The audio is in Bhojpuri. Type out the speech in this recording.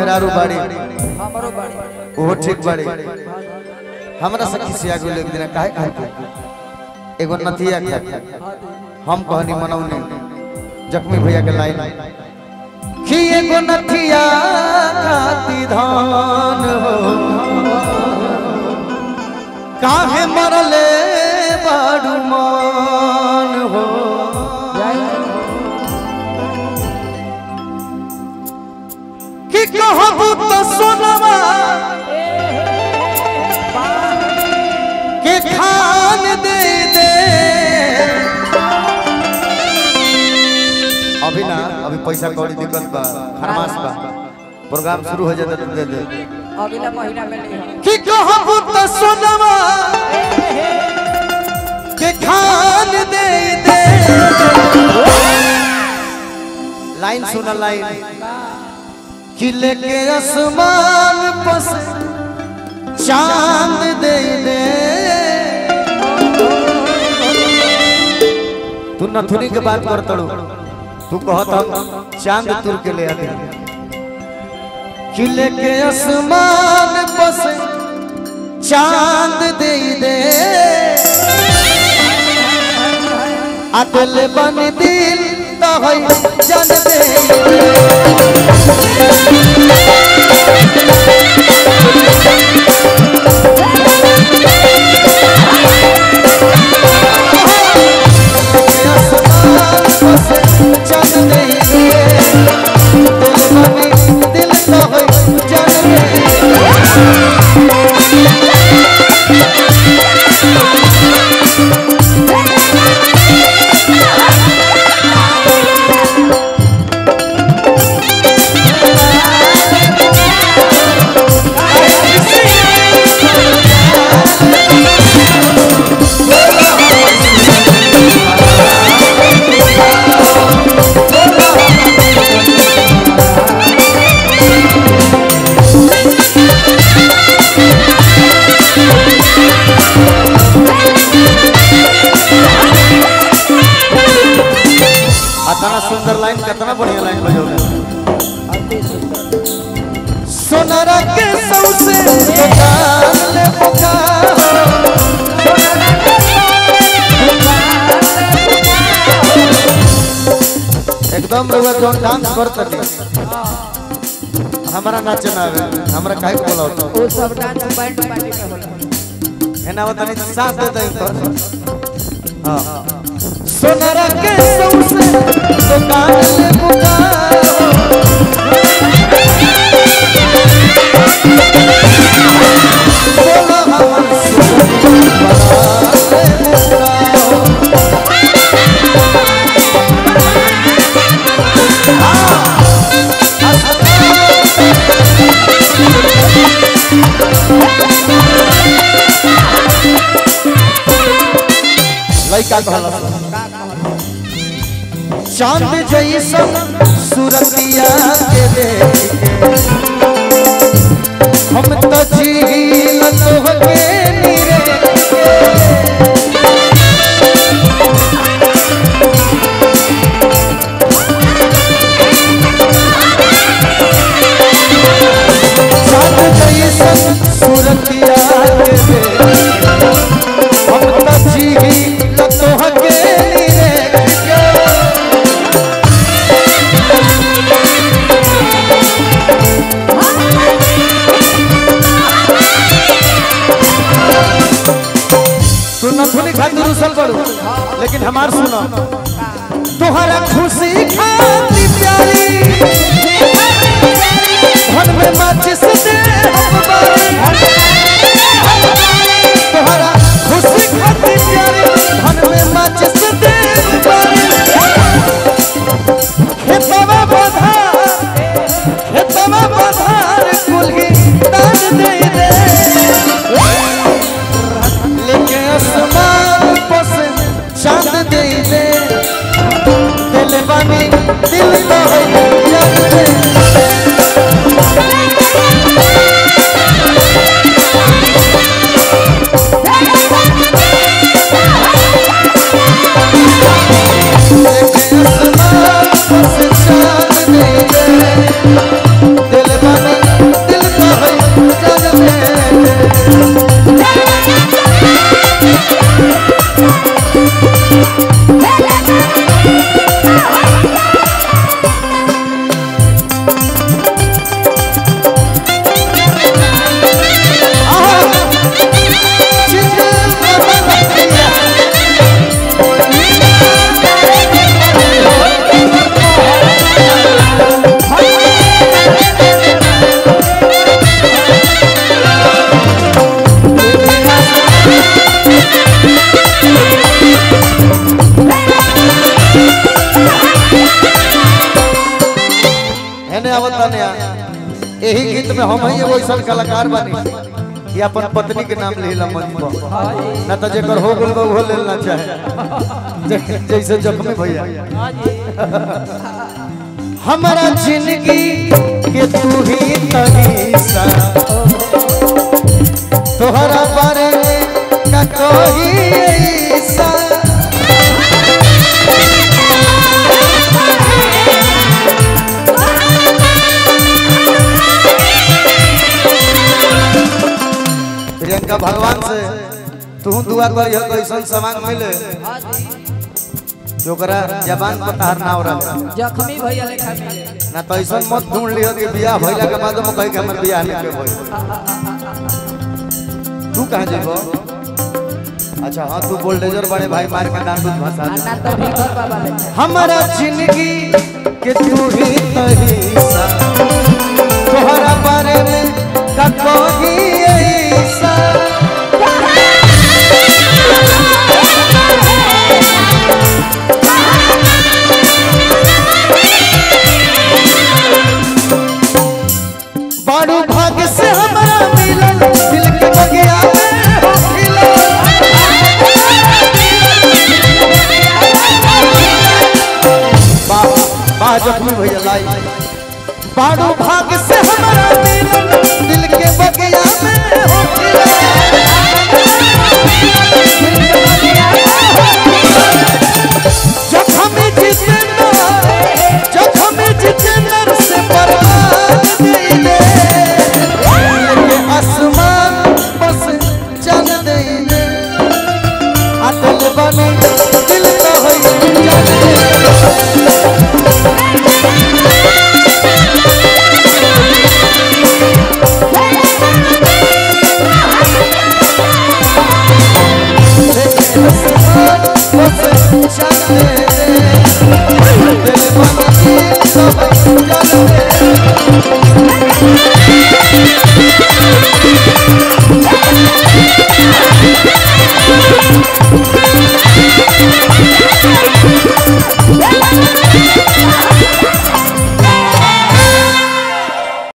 मेहरारू बाड़ी हमरो बाड़ी ओहो ठीक बाड़ी हमरा सखी से आगे एक दिन काहे काहे के एगो नथिया के हम कहनी मनौने जख्मी भैया के लाइन कि एगो नथिया खाती धान हो काहे मरले बाड़ू मान हो कि कहबू तो सोनवा के खान दे दे अभी ना अभी पैसा कौड़ी दिक्कत बा खरमास बा प्रोग्राम शुरू हो जाता तो दे दे अगला महीना में नहीं हम कि कहबू तो सोनवा के खान दे दे लाइन सुना लाइन कि लेके आसमान पस चांद दे दे तू नथुनी के बात कर तड़ू तू कहत हम चांद तुर के ले आते कि लेके आसमान पस चांद दे दे अदल बन दिल तो है जन दे चल दे दिल बन दिल तो है जन दे अतना सुंदर लाइन कितना बढ़िया लाइन बजौले सोनारा के सौसे दुकान ले पुकार एकदम रउआ जोन डांस करतनी हमारा नाचे ना आवे हमरा काहे को बोलावत वो सब डांस बैंड पार्टी में होला है ना बतानी साथ दे दे तो हां सोनारा के सौसे दुकान ले पुकार बोलो हमर लइका कहला चांद जैसन सूरतिया के देख के हम तो जी तोहके नीरे चांद जैसन सूरतिया के देख के हम तो जी तोहके नीरे के सुनो धुनी खातिर उसल करू लेकिन हमार सुनो तोहरा खुशी खाती प्यारी धन में माचिस दे हम बारी तोहरा खुशी खाती प्यारी धन में माचिस दे हम बारी खेतवा बधार खेतवा बधार कुल्ही दान दे दे लेके आसमान पर से चांद दे दे दिल बनी दिल तो है जग दे लेके आसमान पर से चांद दे दे दिल बनी यही गीत में हम ही एगो ऐसा कलाकार बानी कि अपन पत्नी के नाम लेला मंच पर हाँ जी ना तो जेकर हो गेल बा वो लेना चाहे जे- जैसे जख्मी भैया हाँ जी हमारा जिंदगी के तू ही तरीसा तोहरा बारे में का कोई ऐसा प्रियंका भगवान से तू दुआ करियो कैसन सामान मिले हाँ जी जो ओकरा जबान पर तार ना हो रहा जख्मी भैया लेखा मिले ना तो ऐसा मत ढूंढ लियो कि बियाह भइला के बाद हम कहे कि हमर बियाह नहीं के भइल तू कहां जेबो अच्छा हाँ तू बोल्डेजर बड़े भाई मार के दान दूध भाषा दे। ना तो भीतर बाबा लेखा हमारा जिंदगी के तू ही तहीसा तोहरा बारे में का कोई ऐसा बारू भाग्य से हमारा मिलन दिल के बगिया में हो खिला वाह वाह जख्मी भैया लाई बारू भाग्य से हमारा मिलन